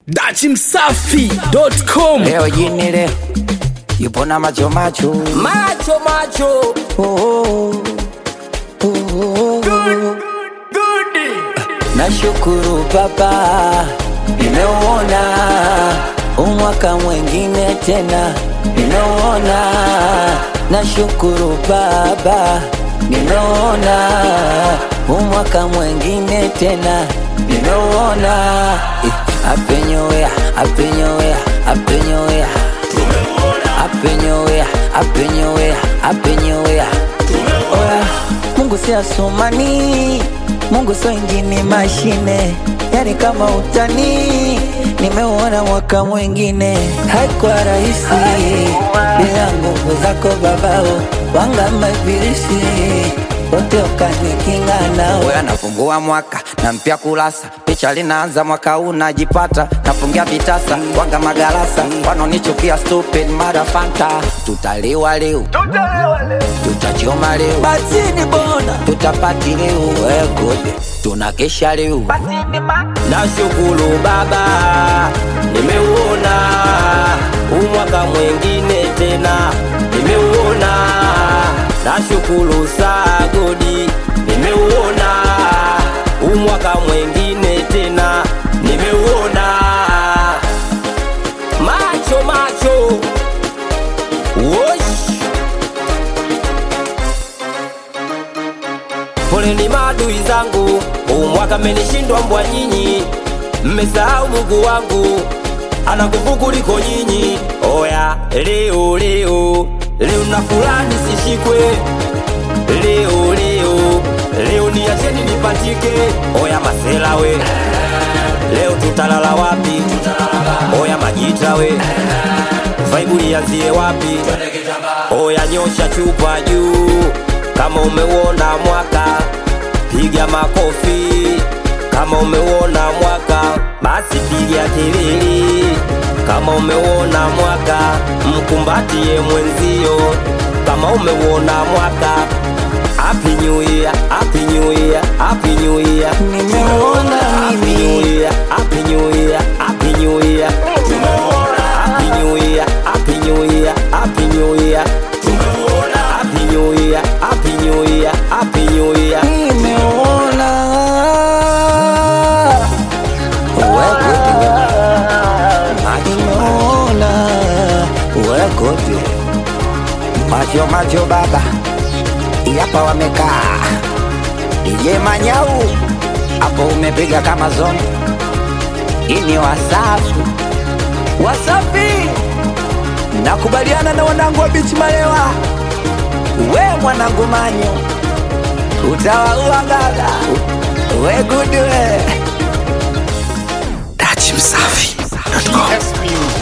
dachimsafi.com Leo jini leo yupo na macho macho macho macho oh, oh, oh, oh. Nashukuru Baba, nimeuona umwaka mwengine tena, nimeuona. Nashukuru Baba, nimeuona umwaka mwengine tena, nimeuona. Eh, Happy New Year, Happy New Year, Happy New Year. Happy New Year, Happy New Year, Happy New Year. Oya, Mungu si asumani, Mungu sio injini mashine, yani kama utani. Nimeuona mwaka mwingine, haikuwa rahisi bila nguvu zako babao, wanga mabilisi wote ukanikinga nao. Oya, nafungua mwaka na mpya kurasa, picha linaanza mwaka huu najipata, nafungia vitasa wanga magarasa, wanonichukia stupid mara fanta, tutaliwa leo tutachoma leo batini bona tutapati leo wegode tunakesha leo nashukuru baba nimeuona umwaka mwengine tena nimeuona nashukuru sagodi nimeuona umwaka mwengine tena nimeuona macho macho Wosh. Poleni maadui zangu, huu mwaka mmenishindwa mbwa nyinyi, mmesahau Mungu wangu ana nguvu kuliko nyinyi. Oya, leo leo leo na fulani sishikwe, leo leo leo niacheni nipatike. Oya masela we, leo tutalala wapi? Oya majita we, vaibu lianzie wapi? Oya nyosha chupa juu kama umeuona mwaka, piga makofi. Kama umeuona mwaka, basi piga kelele. Kama umeuona mwaka, mkumbatie mwenzio. Kama umeuona mwaka, happy new year, happy new year, happy new year. Nimeuona Happy mimi. new year, happy new year, happy new year. Happy new year, happy new year, happy new year. Happy new year, happy new year, happy new year. nimeona wegode nimeona wegode macho macho baba hapa wamekaa ije manyau hapo umepiga kama zoni ini wasafi wasafi nakubaliana na wanangu wa bichi malewa we mwanangu manyo utawaua gaga we gudu we dachimsafi.com